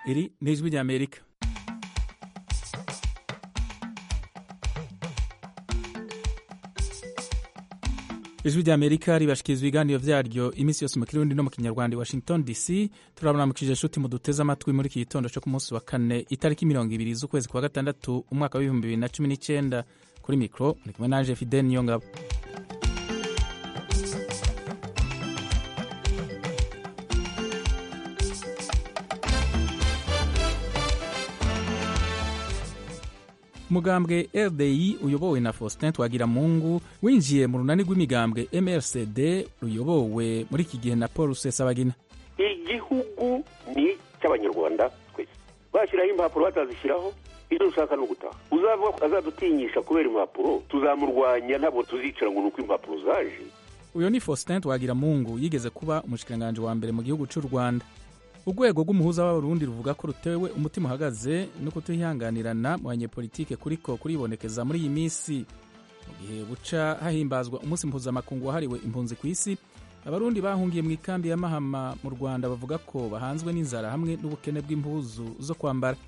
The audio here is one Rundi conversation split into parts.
iri ni ijwi ry'amerika ijwi ry'amerika ribashikiriza ibiganiro vyaryo iminsi yose mu kirundi no mu kinyarwanda i washington dc turaburamukije nshuti muduteze amatwi muri iki gitondo co ku munsi wa kane itariki mirongo ibiri z'ukwezi kwa gatandatu umwaka w'ibihumbi bibiri na cumi n'icenda kuri mikro muri kumwe nanje fidel niyongabo umugambwe rdi uyobowe na faustin twagiramungu winjiye mu runani rw'imigambwe mrcd ruyobowe muri iki gihe na paul rusesabagina igihugu ni icy'abanyarwanda twese bashyiraho impapuro batazishyiraho ibyo dushaka ni ugutaha uzavuga ko azadutinyisha kubera impapuro tuzamurwanya ntabwo tuzicara ngo ni uko impapuro zaje uyu ni faustin twagiramungu yigeze kuba umushikiranganji wa mbere mu gihugu cy'u rwanda urwego rw'umuhuza w'abarundi ruvuga ko rutewe umutima uhagaze no kutihanganirana mu banyepolitike kuriko kuribonekeza muri iyi minsi mu gihe buca hahimbazwa umunsi mpuzamakungu wahariwe impunzi ku isi abarundi bahungiye mu ikambi ya mahama mu rwanda bavuga ko bahanzwe n'inzara hamwe n'ubukene bw'impuzu zo kwambara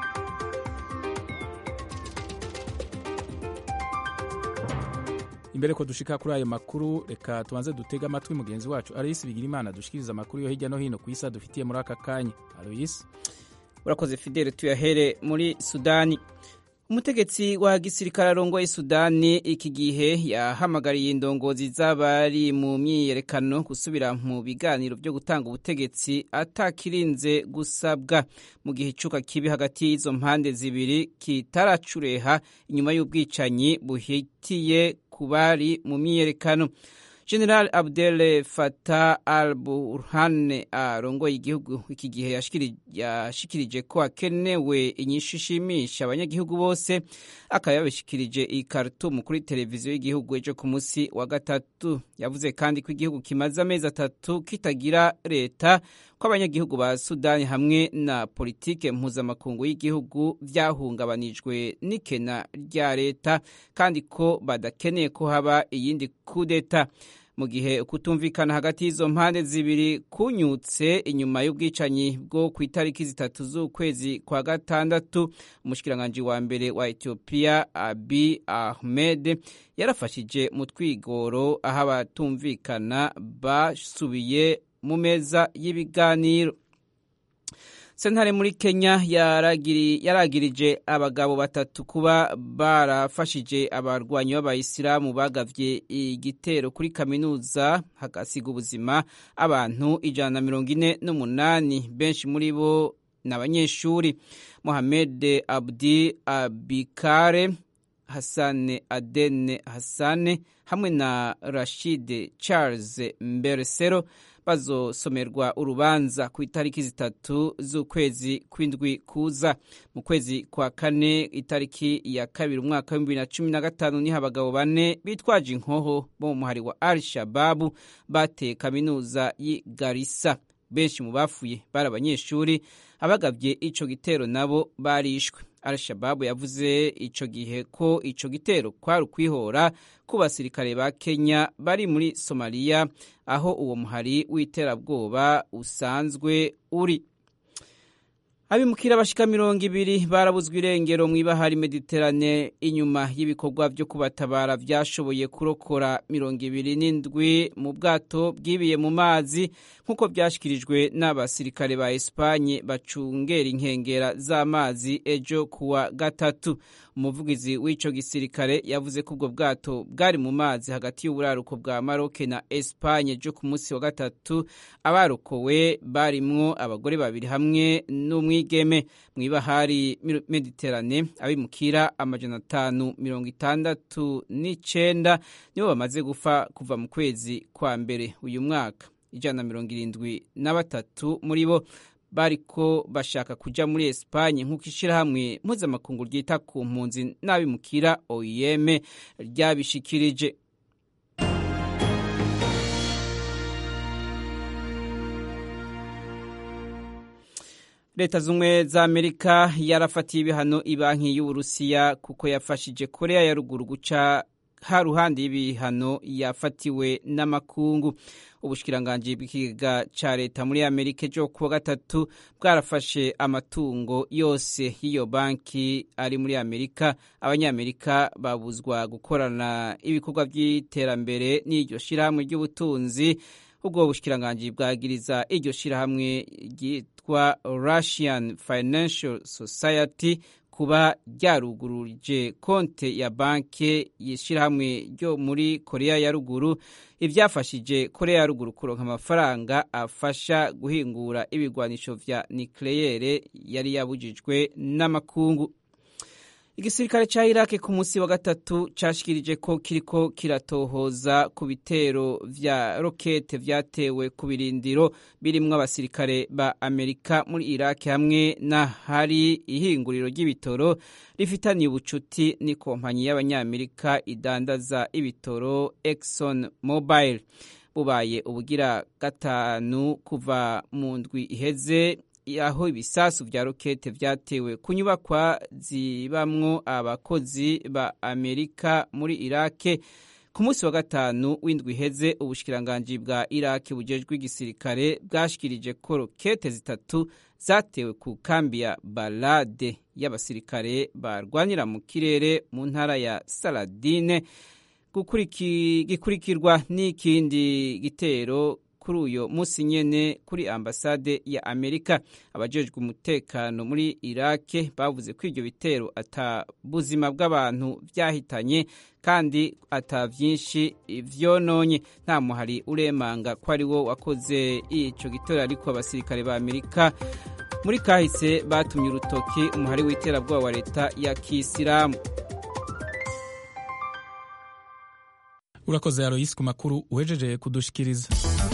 imbere ko dushika kuri ayo makuru reka tubanze dutege amatwi mugenzi wacu aloyisi bigirimana dushikiriza amakuru yo hirya no hino ku isi adufitiye muri aka kanya aloyisi urakoze fidele tuyahere muri sudani umutegetsi wa gisirikare arongoye sudani iki gihe yahamagariye indongozi z'abari mu myiyerekano gusubira mu biganiro byo gutanga ubutegetsi atakirinze gusabwa mu gihe icuka kibi hagati y'izo mpande zibiri kitaracureha inyuma y'ubwicanyi buhitiye ku bari mu myiyerekano general abdel fatah al burhan arongoye igihugu iki gihe yashikirije ko hakenewe inyishu ishimisha abanyagihugu bose akaba yabishikirije i khartoum kuri televiziyo y'igihugu ejo ku munsi wa gatatu yavuze kandi ko igihugu kimaze amezi atatu kitagira leta ko abanyagihugu ba sudani hamwe na politike mpuzamakungu y'igihugu byahungabanijwe n'ikena rya leta kandi ko badakeneye ko haba iyindi kudeta mu gihe kutumvikana hagati y'izo mpande zibiri kunyutse inyuma y'ubwicanyi bwo ku itariki zitatu z'ukwezi kwa gatandatu umushikiranganji wa mbere wa etiyopiya abi ahmed yarafashije mu twigoro aho abatumvikana basubiye mu meza y'ibiganiro sentare muri kenya yaragirije abagabo batatu kuba barafashije abarwanyi b'abayisilamu bagavye igitero kuri kaminuza hagasiga ubuzima abantu ijana na mirongo ine n'umunani benshi muri bo ni abanyeshuri mohamed abdi abikare hasane adene hasane hamwe na rashid charles mberesero bazosomerwa urubanza ku itariki zitatu z'ukwezi kw'indwi kuza mu kwezi kwa kane itariki ya kabiri umwaka w'ibihumbi bibiri na cumi na gatanu niho abagabo bane bitwaje inkoho bo mu muhari wa al shababu bateye kaminuza y'i garisa benshi mu bafuye bari abanyeshuri abagabye ico gitero nabo barishwe al-shababu yavuze ico gihe ko ico gitero kwari ukwihora ku basirikare ba kenya bari muri somaliya aho uwo muhari w'iterabwoba usanzwe uri abimukira bashika mirongo ibiri barabuzwa irengero mw'ibahari mediterane inyuma y'ibikorwa vyo kubatabara vyashoboye kurokora mirongo ibiri n'indwi mu bwato bwibiye mu mazi nk'uko vyashikirijwe n'abasirikare ba espanye bacungera inkengera z'amazi ejo kuwa gatatu umuvugizi w'ico gisirikare yavuze ko ubwo bwato bwari mu mazi hagati y'uburaruko bwa maroke na espanye ejo ku munsi wa gatatu abarokowe barimwo abagore babiri hamwe n'umwigeme mw'ibahari mediterane abimukira amajana atanu mirongo itandatu n'icenda nibo bamaze gufa kuva mu kwezi kwa mbere uyu mwaka ijana na mirongo irindwi na batatu muri bo bariko bashaka kuja muri Espanye nk'uko ishirahamwe mpuzamakungu ryita ku mpunzi n'abimukira OIM ryabishikirije leta z'ubumwe za amerika yarafatiye ibihano ibanki y'uburusiya kuko yafashije korea ya ruguru guca haruhande y'ibihano yafatiwe n'amakungu ubushikiranganji bw'ikigega ca leta muri amerika ejo kuwa gatatu bwarafashe amatungo yose y'iyo banki ari muri amerika abanyamerika babuzwa gukorana ibikorwa by'iterambere n'iryo shirahamwe ry'ubutunzi ubwo bushikiranganji bwagiriza iryo shirahamwe ryitwa russian financial society kuba ryaruguruje konte ya banki y'ishyirahamwe ryo muri korea ya ruguru ibyafashije korea ya ruguru kuronka amafaranga afasha guhingura ibigwanisho vya nikleyere yari yabujijwe n'amakungu igisirikare ca iraki ku munsi wa gatatu cashikirije ko kiriko kiratohoza ku bitero vya rokete vyatewe ku birindiro birimwo abasirikare ba amerika muri iraki hamwe n'ahari ihinguriro ry'ibitoro rifitaniye ubucuti n'ikompanyi y'abanyamerika idandaza ibitoro exxon mobile bubaye ubugira gatanu kuva mu ndwi iheze aho ibisasu vya rokete vyatewe ku nyubakwa zibamwo abakozi ba amerika muri irake ku munsi wa gatanu w'indwi iheze ubushikiranganji bwa iraki bujejwe igisirikare bwashikirije ko rokete zitatu zatewe ku kambi ya balade y'abasirikare barwanira mu kirere mu ntara ya saladine gikurikirwa n'ikindi gitero kuri uyo munsi nyene kuri ambasade ya amerika abajejwe umutekano muri irake bavuze ko ivyo bitero ata buzima bw'abantu vyahitanye kandi ata vyinshi vyononye nta muhari uremanga ko ari wo wakoze ico gitero ariko abasirikare ba amerika muri kahise batumye urutoki umuhari w'iterabwoba wa leta ya kisilamu urakoze aroyisi ku makuru uhejeje kudushikiriza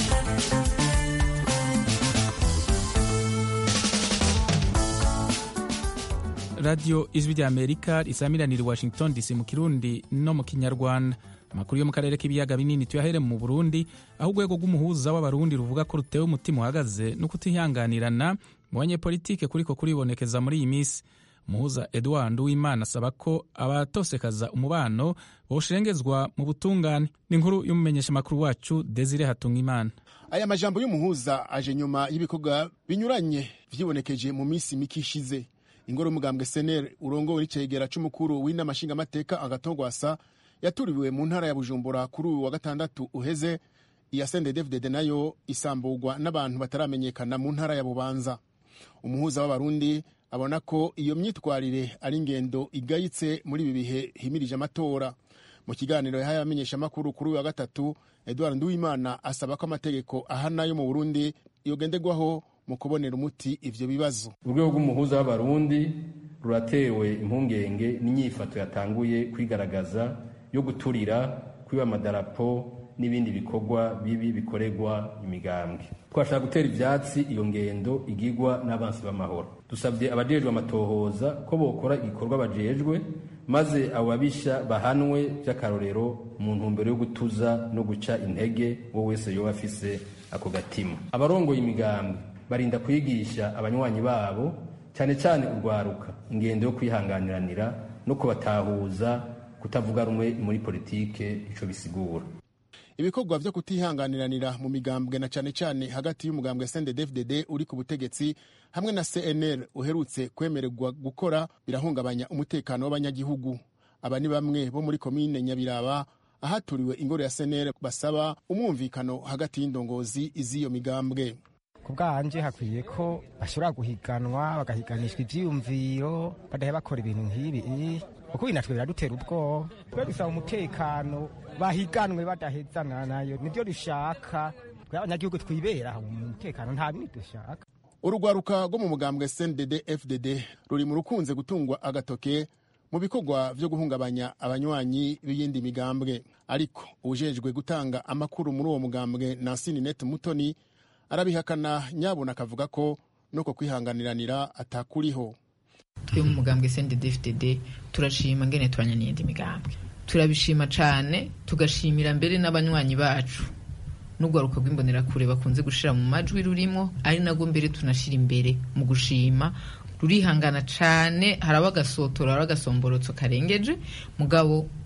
radiyo ijwi rya amerika risamiranira i washington dc mu kirundi no mu kinyarwanda amakuru yo mu karere k'ibiyaga binini tuyahere mu burundi aho urwego rw'umuhuza w'abarundi ruvuga ko rutewe umutima uhagaze no kutihanganirana mu banyepolitike kuriko kuribonekeza muri iyi minsi umuhuza edward uwimana asaba ko abatosekaza umubano boshengezwa mu butungane ni inkuru y'umumenyeshamakuru wacu desire hatungimana aya majambo y'umuhuza aje nyuma y'ibikorwa binyuranye vyibonekeje mu minsi mike ishize ingoro y'umugambwe senere urongowe n'icegera c'umukuru w'inama nshingamateka agatogwasa yaturiwe mu ntara ya bujumbura kuri uyu wa gatandatu uheze iya sendedevdede nayo isamburwa n'abantu bataramenyekana mu ntara ya bubanza umuhuza w'abarundi abona ko iyo myitwarire ari ingendo igayitse muri ibi bihe himirije amatora mu kiganiro yahaye abamenyeshamakuru kuri uyu wa gatatu edward nduwimana asaba ko amategeko ahana yo mu burundi yogenderwaho mu kubonera umuti ivyo bibazo urwego rw'umuhuza w'abarundi ruratewe impungenge n'inyifato yatanguye kwigaragaza yo guturira kwiba amadarapo n'ibindi bikorwa bibi bikorerwa imigambwe twashaka gutera ivyatsi iyo ngendo igirwa n'abansi b'amahoro dusabye abajejwe amatohoza ko bokora igikorwa bajejwe maze abo babisha bahanwe vy'akarorero mu ntumbero yo gutuza no guca intege uwo wese yoba afise ako gatima abarongoye imigambwe barinda kwigisha abanywanyi babo cyane cyane urwaruka ingendo yo kwihanganiranira no kubatahuza kutavuga rumwe muri politike ico bisigura ibikorwa vyo kutihanganiranira mu migambwe na cane cane hagati y'umugambwe CNDD-FDD uri ku butegetsi hamwe na CNL uherutse kwemererwa gukora birahungabanya umutekano w'abanyagihugu aba ni bamwe bo muri komine Nyabiraba ahaturiwe ingoro ya CNL basaba umwumvikano hagati y'indongozi iz'iyo migambwe ku bwanje hakwiye ko bashobora guhiganwa bagahiganishwa ivyiyumviro badahe bakora ibintu nk'ibi kuko binatwe biradutera ubwoba twe dusaba umutekano bahiganwe badahezana nayo nibyo dushaka twe abanyagihugu twibera mu mutekano nta bindi dushaka urugwaruka rwo mu mugambwe CNDD FDD ruri mu rukunze gutungwa agatoke mu bikorwa vyo guhungabanya abanywanyi b'iyindi migambwe ariko ujejwe gutanga amakuru muri uwo mugambwe Nansini Net Mutoni arabihakana nyabona akavuga ko nuko kwihanganiranira atakuriho twe mu mugambwe CNDD-FDD turashima ngene tubanya n'iyindi migambwe turabishima cane tugashimira mbere n'abanywanyi bacu n'urwaruka rw'imbonerakure bakunze gushira mu majwi rurimo ari nabwo mbere tunashira imbere mu gushima rurihangana cane haraba agasotora hari agasomborotso karengeje mugabo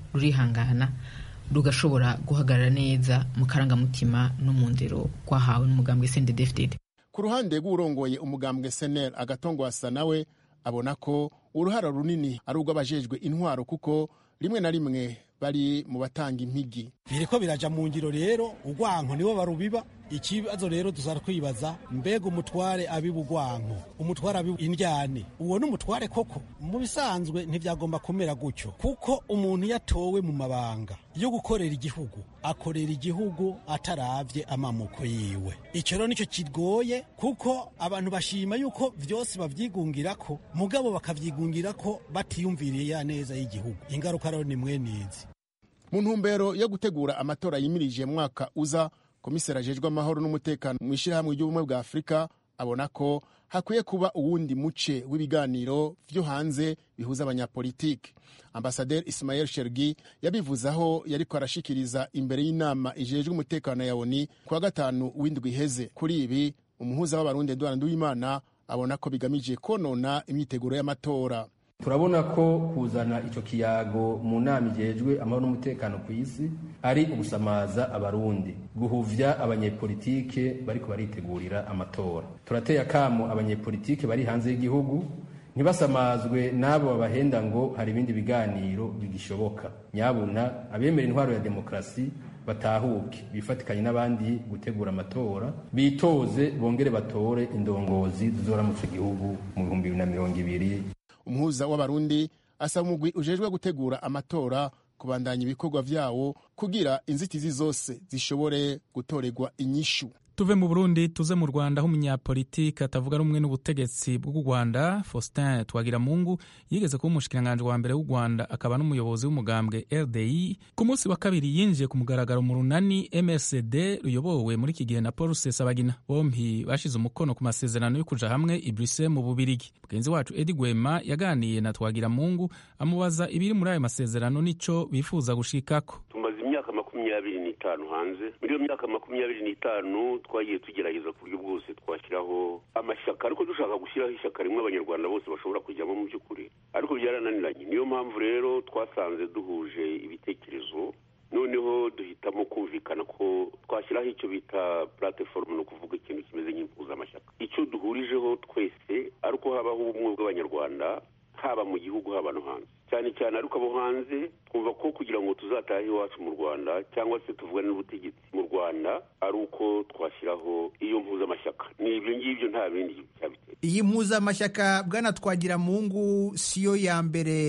rurihangana rugashobora guhagarara neza mu karangamutima no mu ndero rwahawe n'umugambwe CNDD-FDD ku ruhande rw'urongoye umugambwe senel agatongwasa nawe abona ko uruhara runini ari urw'abajejwe intwaro kuko rimwe na rimwe bari mu batanga impigi biriko biraja mu ngiro rero urwanko nibo barubiba ikibazo rero tuzara kwibaza mbega umutware abiba urwanko umutware abiba indyane uwo ni umutware koko mu bisanzwe ntibyagomba kumera gutyo kuko umuntu yatowe mu mabanga yo gukorera igihugu akorera igihugu ataravye amamuko yiwe icyo rero nicyo kigoye kuko abantu bashima yuko vyose bavyigungirako mugabo bakavyigungirako batiyumviriye ya neza y'igihugu ingaruka rero ni mwenizi mu ntumbero yo gutegura amatora yimirije mu mwaka uza komiseri ajejwe amahoro n'umutekano mu ishyirahamwe ry'ubumwe bwa afurika abona ko hakwiye kuba uwundi muce w'ibiganiro vyo hanze bihuza abanyapolitiki ambasaderi ismael shergi yabivuze aho yariko arashikiriza imbere y'inama ijejwe umutekano ya oni ku wa gatanu w'indwi iheze kuri ibi umuhuza w'abarundi edward nduwimana abona ko bigamije konona imyiteguro y'amatora turabona ko kuzana icyo kiyago mu nama igejwe amahoro n'umutekano ku isi ari ugusamaza abarundi guhuvya abanyepolitike bariko baritegurira amatora turateye akamo abanyepolitike bari hanze y'igihugu ntibasamazwe n'abo babahenda ngo hari ibindi biganiro bigishoboka nyabuna abemera intwaro ya demokarasi batahuke bifatikanye n'abandi gutegura amatora bitoze bongere batore indongozi zizoramutse igihugu mu bihumbi bibiri na mirongo ibiri umuhuza w'abarundi asaba umugwi ujejwe gutegura amatora kubandanya ibikorwa vyawo kugira inzitizi zose zishobore gutorerwa inyishu tuve mu burundi tuze mu rwanda aho umunyapolitiki atavuga rumwe n'ubutegetsi bw'u rwanda faustin twagiramungu yigeze kuba umushikiranganji wa mbere w'u rwanda akaba n'umuyobozi w'umugambwe rdi ku munsi wa kabiri yinjiye ku mugaragaro mu runani msd ruyobowe muri iki gihe na paul rusesabagina bompi bashize umukono ku masezerano yo kuja hamwe i bruxelles mu bubirigi mugenzi wacu edi gwema yaganiye na twagiramungu amubaza ibiri muri ayo masezerano n'ico bifuza gushikako tumaze imyaka makumyabiri n'itanu hanze muri iyo myaka makumyabiri n'itanu twagiye tugerageza ku buryo bwose twashyiraho amashyaka ariko dushaka gushyiraho ishyaka rimwe abanyarwanda bose bashobora kujyamo mu by'ukuri ariko byarananiranye niyo mpamvu rero twasanze duhuje ibitekerezo noneho duhitamo kumvikana ko twashyiraho icyo bita platifomu ni ukuvuga ikintu kimeze nk'impuzamashyaka icyo duhurijeho twese ari uko habaho ubumwe bw'abanyarwanda haba mu gihugu haba no hanze cyane cyane ariko abo hanze twumva ko kugira ngo tuzatahe iwacu mu rwanda cyangwa se tuvugane n'ubutegetsi mu rwanda ari uko twashyiraho iyo mpuzamashyaka ni ibyo ngibyo nta bindi cyabitera iyi mpuzamashyaka bwana twagira mungu siyo ya mbere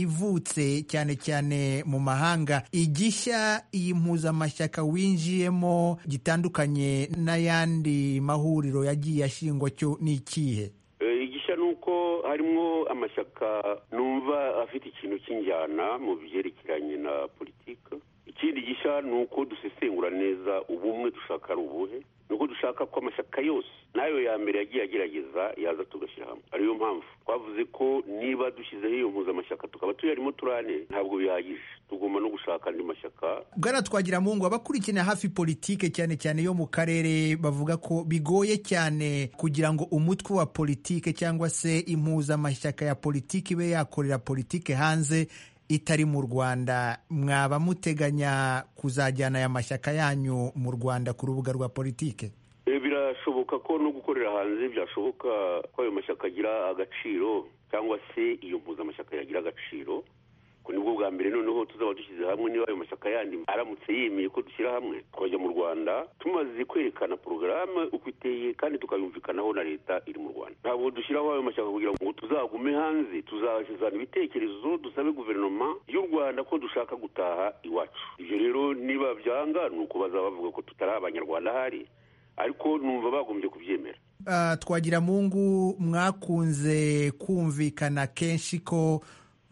ivutse cyane cyane mu mahanga igishya iyi mpuzamashyaka winjiyemo gitandukanye n'ayandi mahuriro yagiye ashingwa cyo ni ikihe igishya ni uko harimo amashyaka numva afite ikintu cy'injyana mu byerekeranye na politiki ikindi gishya ni uko dusesengura neza ubumwe dushaka ari ubuhe ni uko dushaka ko amashyaka yose n'ayo ya mbere yagiye agerageza yaza tugashyira hamwe ariyo mpamvu twavuze ko niba dushyizeho iyo mpuzamashyaka tukaba tuyarimo turane ntabwo bihagije tugomba no gushaka andi mashyaka bwana twagira mungu abakurikirana hafi politike cyane cyane yo mu karere bavuga ko bigoye cyane kugira ngo umutwe wa politike cyangwa se impuzamashyaka ya politiki ibe yakorera politike hanze itari mu rwanda mwaba muteganya kuzajyana aya mashyaka yanyu mu rwanda ku rubuga rwa politike birashoboka ko no gukorera hanze byashoboka ko ayo mashyaka agira agaciro cyangwa se iyo mpuzamashyaka yagira agaciro ko nibwo bwa mbere noneho tuzaba dushyize hamwe niba ayo mashyaka yandi aramutse yemeye ko dushyira hamwe tukajya mu rwanda tumaze kwerekana porogaramu uko iteye kandi tukayumvikanaho na leta iri mu rwanda ntabwo dushyiraho ayo mashyaka kugira ngo tuzagume hanze tuzazana ibitekerezo dusabe guverinoma y'u rwanda ko dushaka gutaha iwacu ibyo rero niba byanga ni uko bazaba bavuga ko tutari abanyarwanda ahari ariko numva bagombye kubyemera twagira mungu mwakunze kumvikana kenshi ko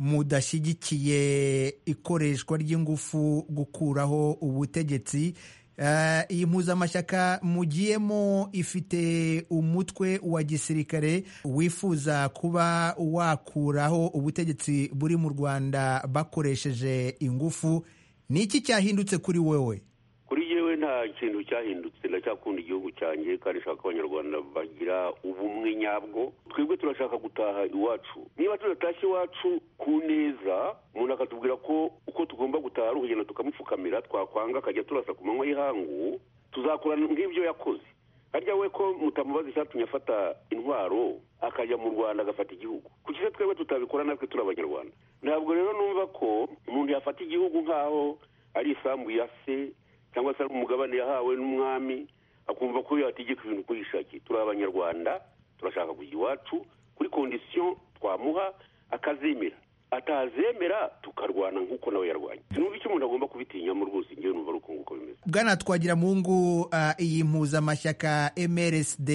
mudashyigikiye ikoreshwa ry'ingufu gukuraho ubutegetsi iyi mpuzamashyaka mugiyemo ifite umutwe wa gisirikare wifuza kuba wakuraho ubutegetsi buri mu rwanda bakoresheje ingufu ni iki cyahindutse kuri wowe kuri yewe nta kintu cyahindutse ndacyakunda igihugu cyanjye kandi nshaka ko abanyarwanda bagira ubumwe nyabwo twebwe turashaka gutaha iwacu niba tudatashye iwacu ku neza umuntu akatubwira ko uko tugomba gutaha ari ukugenda tukamupfukamira twakwanga akajya turasa ku manywa y'ihangu tuzakora nk'ibyo yakoze harya we ko mutamubaza icyatumye afata intwaro akajya mu rwanda agafata igihugu kuki se twebwe tutabikora natwe turi abanyarwanda ntabwo rero numva ko umuntu yafata igihugu nk'aho ari isambu ya se cyangwa se ari umugabane yahawe n'umwami akumva ko yategeka ibintu uko yishakiye turi abanyarwanda turashaka kujya iwacu kuri kondisiyo twamuha akazemera atazemera tukarwana nk'uko nawe yarwanya sinumva icyo umuntu agomba kubitinyamo rwose ngewe numva ari uko nguko bimeze bwana twagira mungu uh, iyi mpuzamashyaka mrsd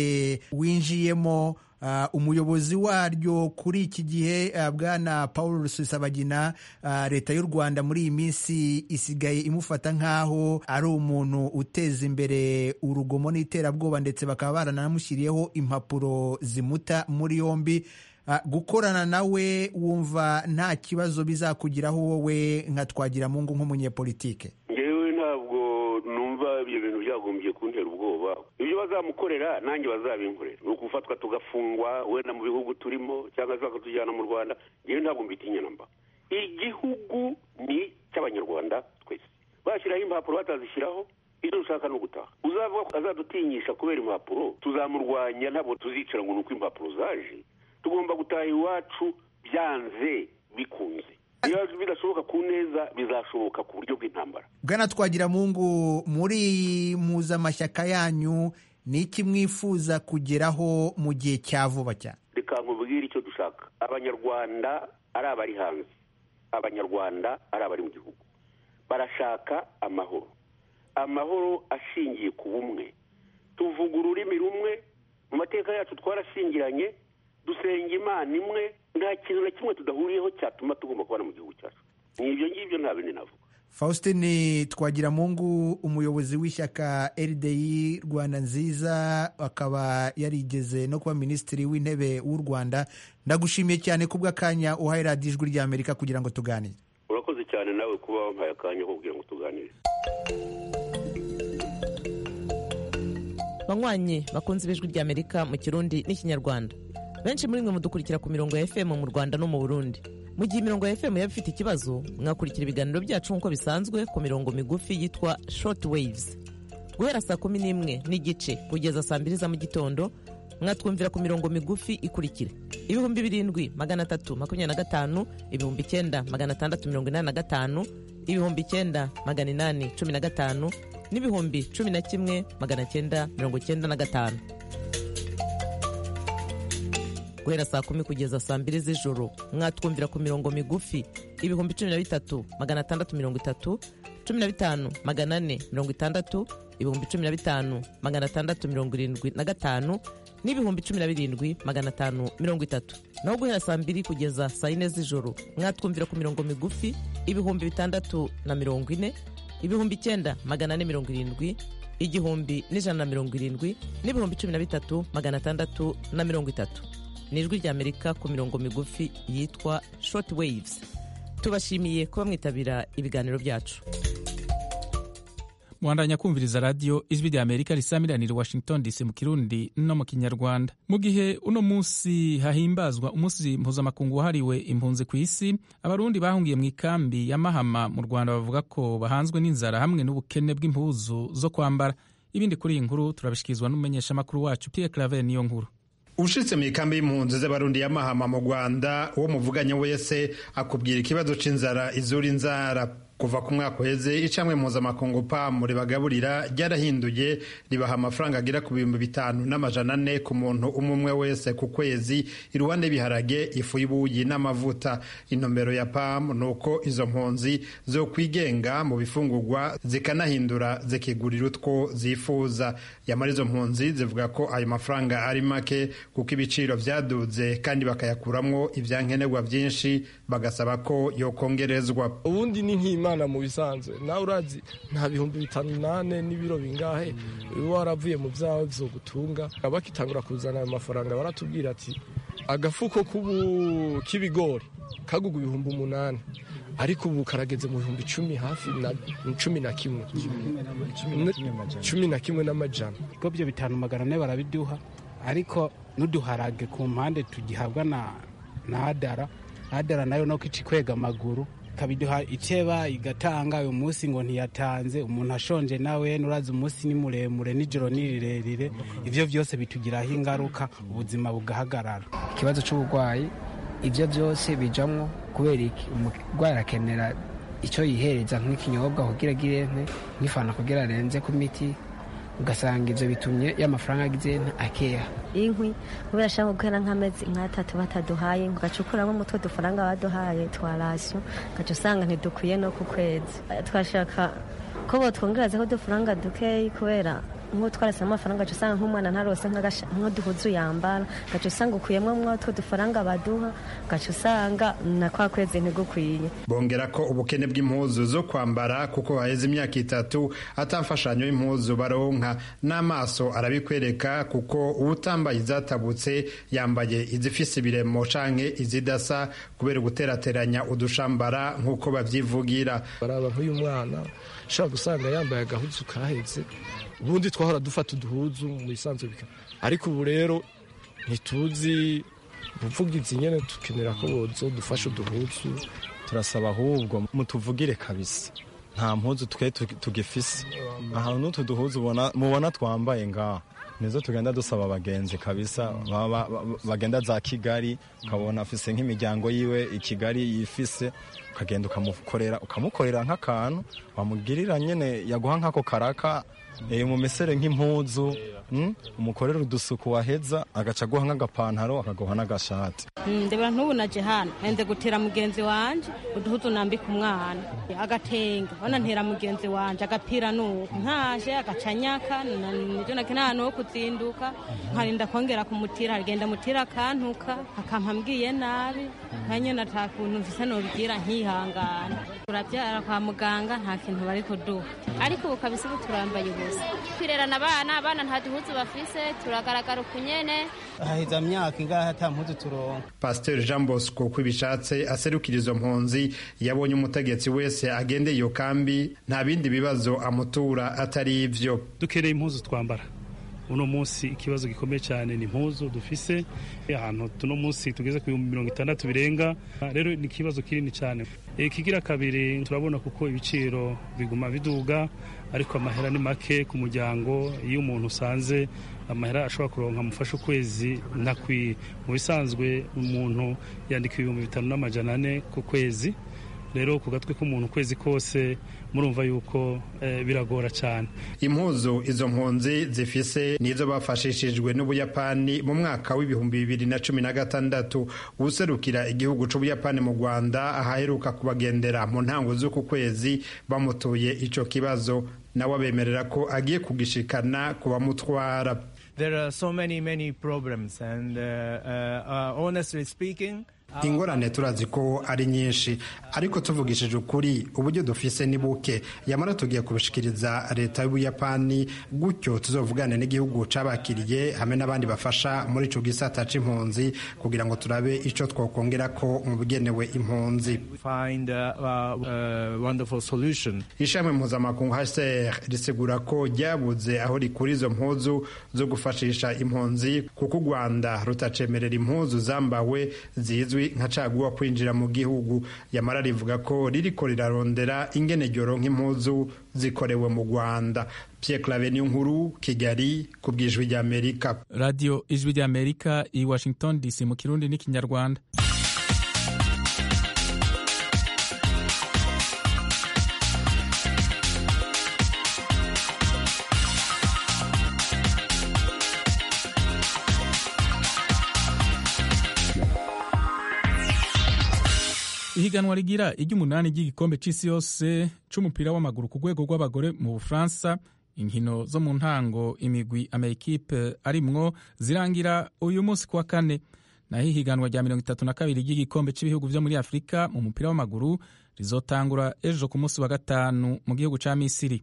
winjiyemo uh, umuyobozi waryo kuri iki gihe uh, bwana paul rusesabagina uh, leta y'u rwanda muri iyi minsi isigaye imufata nk'aho ari umuntu uteza imbere urugomo n'iterabwoba ndetse bakaba baranamushyiriyeho impapuro zimuta muri yombi Uh, gukorana nawe wumva nta kibazo bizakugiraho wowe nka twagira mungu nk'umunyepolitike ngewe ntabwo numva ibyo bintu byagombye kuntera ubwoba ibyo bazamukorera nanjye bazabinkorera ni ukufatwa tugafungwa wenda mu bihugu turimo cyangwa se bakatujyana mu rwanda ngewe ntabwo mbitinya namba igihugu ni icy'abanyarwanda twese bashyiraho impapuro batazishyiraho ibyo dushaka ni ugutaha uzavuga ko azadutinyisha kubera impapuro tuzamurwanya ntabwo tuzicara ngo ni uko impapuro zaje tugomba gutaha iwacu byanze bikunze iyo bidashoboka ku neza bizashoboka ku buryo bw'intambara bwana twagira mungu muri iyi mpuzamashyaka yanyu ni iki mwifuza kugeraho mu gihe cya vuba cyane reka nkubwire icyo dushaka abanyarwanda ari abari hanze abanyarwanda ari abari mu gihugu barashaka amahoro amahoro ashingiye ku bumwe tuvuga ururimi rumwe mu mateka yacu twarashingiranye dusenga imana imwe nta kintu na kimwe tudahuriyeho cyatuma tugomba kubana mu gihugu cyacu ni ibyo ngibyo nta bindi navuga faustin twagiramungu umuyobozi w'ishyaka rdi rwanda nziza akaba yarigeze no kuba minisitiri w'intebe w'u rwanda ndagushimiye cyane kubw'akanya uhaye radiyo ijwi ry'amerika kugira ngo tuganire urakoze cyane nawe kuba wampaye akanya ko kugira ngo tuganire banywanyi bakunze ibijwi ry'amerika mu kirundi n'ikinyarwanda benshi muri mwe mudukurikira ku mirongo ya fm mu rwanda no mu burundi mu gihe imirongo ya fm yaba ifite ikibazo mwakurikira ibiganiro byacu nk'uko bisanzwe ku mirongo migufi yitwa short waves guhera saa kumi n'imwe n'igice kugeza saa mbiri za mu gitondo mwatwumvira ku mirongo migufi ikurikira ibihumbi birindwi magana atatu makumyabiri na gatanu ibihumbi icyenda magana atandatu mirongo inani na gatanu ibihumbi icyenda magana inani cumi na gatanu n'ibihumbi cumi na kimwe magana cyenda mirongo cyenda na gatanu guhera saa kumi kugeza saa mbiri z'ijoro mwatwumvira ku mirongo migufi ibihumbi cumi na bitatu magana atandatu mirongo itatu cumi na bitanu magana ane mirongo itandatu ibihumbi cumi na bitanu magana atandatu mirongo irindwi na gatanu n'ibihumbi cumi na birindwi magana atanu mirongo itatu naho guhera saa mbiri kugeza saa yine z'ijoro mwatwumvira ku mirongo migufi ibihumbi bitandatu na mirongo ine ibihumbi icyenda magana ane mirongo irindwi igihumbi n'ijana na mirongo irindwi n'ibihumbi cumi na bitatu magana atandatu na mirongo itatu ni ijwi ry'amerika ku mirongo migufi yitwa short waves tubashimiye kuba mwitabira ibiganiro byacu mwandanya kumviriza radiyo ijwi rya amerika risamiranira washington dc mu kirundi no mu kinyarwanda mu gihe uno munsi hahimbazwa umunsi mpuzamakungu wahariwe impunzi ku isi abarundi bahungiye mu ikambi ya mahama mu rwanda bavuga ko bahanzwe n'inzara hamwe n'ubukene bw'impuzu zo kwambara ibindi kuri iyi nkuru turabishikirizwa n'umumenyeshamakuru wacu pierre claver niyo nkuru ushitse mu ikambi y'impunzi z'abarundi ya mahama mu rwanda uwo muvuganye wese akubwira ikibazo c'inzara izura inzara kuva ku mwaka uheze icamwe mpuzamakungu pamu ribagaburira ryarahinduye ribaha amafaranga agera ku bihumbi bitanu n'amajana ane ku muntu umwe umwe wese ku kwezi iruhande y'ibiharage ifu y'ubuyi n'amavuta intumbero ya pamu ni uko izo mpunzi zo kwigenga mu bifungurwa zikanahindura zikigurira utwo zifuza yamara izo mpunzi zivuga ko ayo mafaranga ari make kuko ibiciro vyaduze kandi bakayakuramwo ivyankenerwa vyinshi bagasaba ko yokongerezwa ubundi ni nk'imana mu bisanzwe nawe urazi nta bihumbi bitanu nane n'ibiro bingahe uba waravuye mu byawe gutunga bakitangura kuzana ayo mafaranga baratubwira ati agafuko k'ibigori kaguga ibihumbi umunani ariko ubu karageze mu bihumbi cumi hafi na cumi na kimwe cumi na kimwe n'amajana ubwo byo bitanu magana ane barabiduha ariko n'uduharage ku mpande tugihabwa na na adara adara nayo no ica ikwega amaguru ikabiduha iteba igatanga uyu munsi ngo ntiyatanze umuntu ashonje nawe nurazi umunsi ni muremure nijoro ni rirerire ibyo byose bitugiraho ingaruka ubuzima bugahagarara ikibazo cy'uburwayi ibyo byose bijamwo kubera iki umurwayi arakenera icyo yihereza nk'ikinyobwa kugira agire nk'ifana kugira arenze ku miti ugasanga ibyo bitumye y'amafaranga agize akeya inkwi kubera ashaka guhera nk'amezi nk'atatu bataduhaye ugacukuramo umutwe dufaranga baduhaye twa rasiyo ugaca usanga ntidukwiye no ku kwezi twashaka ko botwongerezaho udufaranga dukeyi kubera nk'uwo twarasemo amafaranga gaca usanga nk'umwana ntarose nk'uduhuzu yambara gaca usanga ukuyemo mwotwo dufaranga baduha gaca usanga na kwa kwezi ntigukwiye bongera ko ubukene bw'impuzu zo kwambara kuko haheze imyaka itatu atamfashanyo y'impuzu baronka n'amaso arabikwereka kuko uwutambaye izatabutse yambaye izifise ibiremo canke izidasa kubera guterateranya udushambara nk'uko babyivugira baraba nk'uyu mwana ushobora gusanga yambaye agahuzu kahetse ubundi twahora dufata uduhuzu mu bisanzwe ariko ubu rero ntituzi ubuvugizi nyine dukenera ko bozo dufashe uduhuzu turasaba ahubwo mutuvugire kabisa nta mpuzu twe tugifise ahantu n'utu duhuzu mubona twambaye ngaha nizo tugenda dusaba abagenzi kabisa bagenda za kigali ukabona afise nk'imiryango yiwe i kigali yifise ukagenda ukamukorera ukamukorera nk'akantu wamugirira nyine yaguha nk'ako karaka mu mesere nk'impuzu umukorera udusuku waheza agaca aguha nk'agapantaro akaguha n'agashati ndeba ntubu naje hano nze gutera mugenzi wanje uduhuzu nambika umwana agatenge bana ntera mugenzi wanje agapira nuko ntaje agacanyaka nivyo nake nta hantu ho kuzinduka nkarinda kongera kumutira agenda mutira akantuka akampa mbwiye nabi nkanyene ata kuntu mfise nobigira nkihangana turabyara kwa muganga nta kintu bari kuduha ariko ubu kabisa ubu turambaye ubusa twirerana abana abana nta duhuzu bafise turagaragara ukunyene haheza myaka ingahe ata mpuzu turonka pasiteri jean bosco uko ibishatse aserukira izo mpunzi yabonye umutegetsi wese agendeye iyo kambi nta bindi bibazo amutura atari ivyo dukereye impuzu twambara uno munsi ikibazo gikomeye cyane ni impuzu dufise ahantu tuno munsi tugeze ku bihumbi mirongo itandatu birenga rero ni ikibazo kinini cyane ikigira kabiri turabona kuko ibiciro biguma biduga ariko amahera ni make ku muryango iyo umuntu usanze amahera ashobora kuronka amufasha ukwezi ntakwiye mu bisanzwe umuntu yandika ibihumbi bitanu n'amajana ane ku kwezi rero ku gatwe k'umuntu ukwezi kose murumva yuko biragora cyane impuzu izo mpunzi zifise nizo bafashishijwe n'ubuyapani mu mwaka w'ibihumbi bibiri na cumi na gatandatu userukira igihugu c'ubuyapani mu rwanda ahaheruka kubagendera mu ntango z'uku kwezi bamutuye ico kibazo nawe abemerera ko agiye kugishikana ku bamutwara There are so many, many problems and uh, uh, honestly speaking ingorane turazi ko ari nyinshi ariko tuvugishije ukuri uburyo dufise ni buke yamara tugiye kubishikiriza leta y'ubuyapani gutyo tuzovugane n'igihugu cabakiriye hamwe n'abandi bafasha muri ico gisata c'impunzi kugira ngo turabe ico twokongera ko mu bigenewe impunzi ishami mpuzamakungu hcr risigura ko ryabuze aho rikura izo mpuzu zo gufashisha impunzi kuko u rwanda rutacemerera impuzu zambawe zizwi nka caguwa kwinjira mu gihugu yamara rivuga ko ririko rirarondera ingene ryoronka impuzu zikorewe mu rwanda pierre clave niyo nkuru kigali ku bw'ijwi ry'amerika radiyo ijwi ry'amerika i washington dc mu kirundi n'ikinyarwanda ihiganwa rigira iry'umunani ry'igikombe c'isi yose c'umupira w'amaguru ku rwego rw'abagore mu bufaransa inkino zo mu ntango imigwi amayikipe arimwo zirangira uyu munsi kuwa kane naho ihiganwa rya mirongo itatu na kabiri ry'igikombe cy'ibihugu vyo muri afurika mu mupira w'amaguru rizotangura ejo ku munsi wa gatanu mu gihugu ca misiri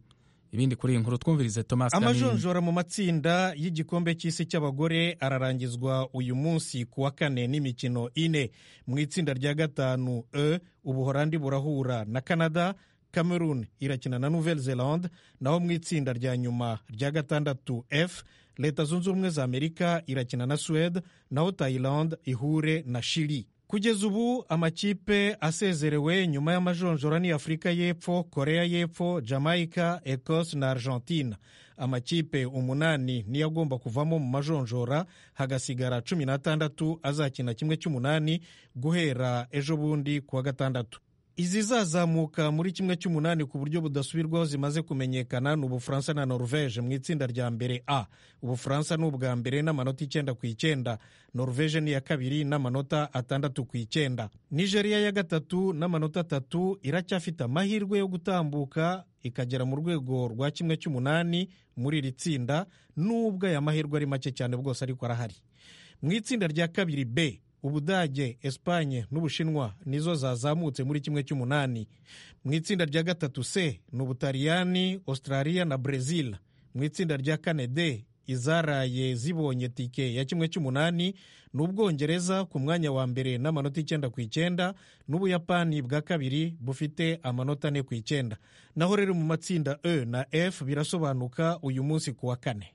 ibindi kuri iyi nkuru twumvirize thomas Kamini. amajonjora mu matsinda y'igikombe cy'isi cy'abagore ararangizwa uyu munsi ku wa kane n'imikino ine mu itsinda rya gatanu e ubuhorandi burahura na canada cameroon irakina na nouvelle zelande naho mu itsinda rya nyuma rya gatandatu f leta zunze ubumwe za amerika irakina na suwede naho thailand ihure na shiri kugeza ubu amakipe asezerewe nyuma y'amajonjora ni afurika y'epfo korea y'epfo jamaica ecosse na argentine amakipe umunani niyo agomba kuvamo mu majonjora hagasigara cumi n'atandatu azakina kimwe cy'umunani guhera ejo bundi ku wa gatandatu izizazamuka muri kimwe cy'umunani ku buryo budasubirwaho zimaze kumenyekana ni ubufaransa na norvege mu itsinda rya mbere a ubufaransa ni ubwa mbere n'amanota icyenda ku icyenda norvege ni iya kabiri n'amanota atandatu ku icyenda nigeria ya gatatu n'amanota atatu iracyafite amahirwe yo gutambuka ikagera mu rwego rwa kimwe cy'umunani muri iri tsinda nubwo aya mahirwe ari make cyane bwose ariko arahari mu itsinda rya kabiri b ubudage esipanye n'ubushinwa nizo zazamutse muri kimwe cy'umunani mu itsinda rya gatatu c ni ubutaliyani australia na brezil mu itsinda rya kane d izaraye zibonye tike ya kimwe cy'umunani ni ubwongereza ku mwanya wa mbere n'amanota icyenda ku icyenda n'ubuyapani bwa kabiri bufite amanota ane ku icyenda naho rero mu matsinda e na f birasobanuka uyu munsi ku wa kane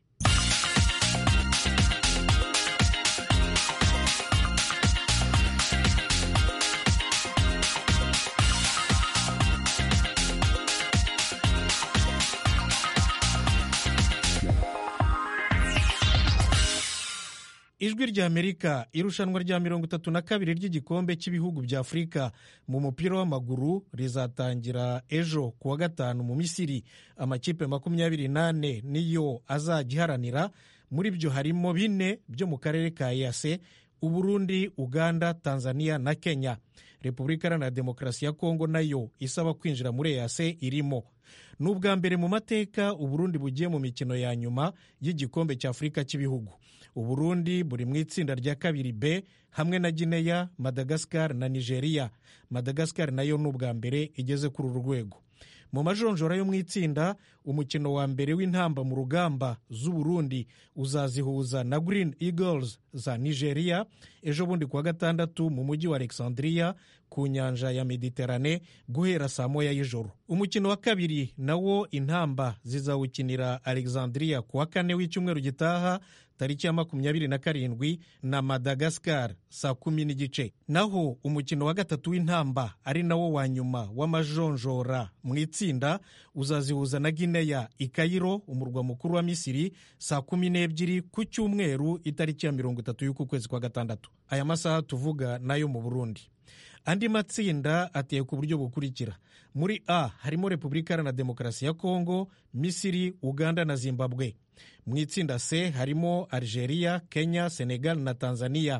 ijwi rya amerika irushanwa rya mirongo itatu na kabiri ry'igikombe cy'ibihugu bya afurika mu mupira w'amaguru rizatangira ejo ku wa gatanu mu misiri amakipe makumyabiri n'ane niyo azajya iharanira muri byo harimo bine byo mu karere ka eyase uburundi uganda tanzania na kenya repubulika iharanira demokarasi ya kongo nayo isaba kwinjira muri eyase irimo ni ubwa mbere mu mateka uburundi bugiye mu mikino ya nyuma y'igikombe cya afurika cy'ibihugu uburundi buri mu itsinda rya kabiri b hamwe na gineya madagascar na nigeria madagascar nayo ni ubwa mbere igeze kuri uru rwego mu majonjora yo mu itsinda umukino wa mbere w'intamba mu rugamba z'uburundi uzazihuza na green eagles za nigeria ejo bundi kuwa gatandatu mu mujyi wa alexandria ku nyanja ya mediterane guhera saa moya y'ijoro umukino wa kabiri nawo intamba zizawukinira alexandria ku wa kane w'icyumweru gitaha tariki ya makumyabiri na karindwi na madagascar saa kumi n'igice naho umukino wa gatatu w'intamba ari nawo wa nyuma w'amajonjora mu itsinda uzazihuza na gineya i kayiro umurwa mukuru wa misiri saa kumi n'ebyiri ku cyumweru itariki ya mirongo itatu y'uku kwezi kwa gatandatu aya masaha tuvuga nayo mu burundi andi matsinda ateye ku buryo bukurikira muri a harimo repubulika iharanira demokarasi ya kongo misiri uganda na zimbabwe mu itsinda c harimo algeria kenya senegal na tanzania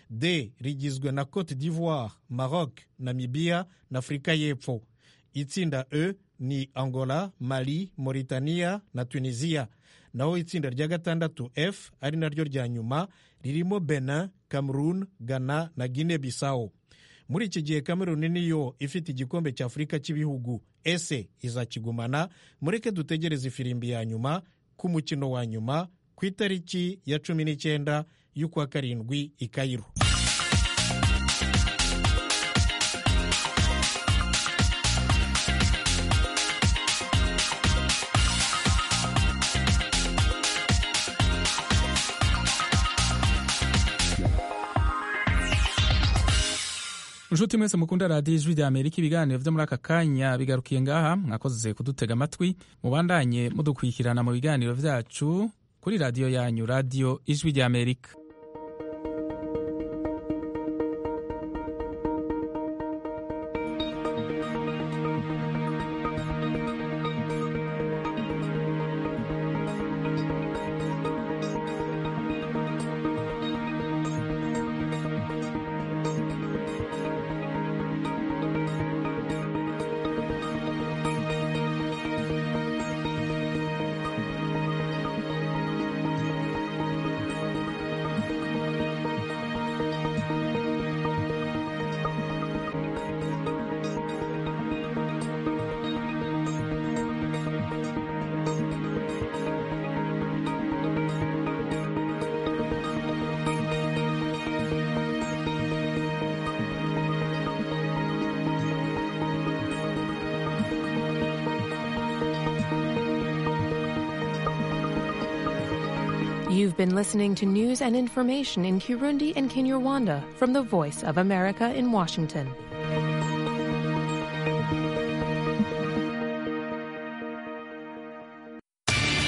d rigizwe na cote d'ivoire maroc namibia na afurika y'epfo itsinda e ni angola mali mauritania na tunisia naho itsinda rya gatandatu f ari naryo rya nyuma ririmo benin cameroon ghana na guinea bissau muri iki gihe cameroon niyo ifite igikombe cya afurika cy'ibihugu ese izakigumana mureke dutegereze ifirimbi ya nyuma ku mukino wa nyuma ku itariki ya cumi n'icyenda y'ukwa karindwi i kayiro inshuti mwese mukunda radiyo ijwi rya amerika ibiganiro byo muri aka kanya bigarukiye ngaha mwakoze kudutega amatwi mubandanye mudukurikirana mu biganiro byacu kuri radiyo yanyu radiyo ijwi rya amerika You've been listening to news and information in Kirundi and Kinyarwanda from the Voice of America in Washington.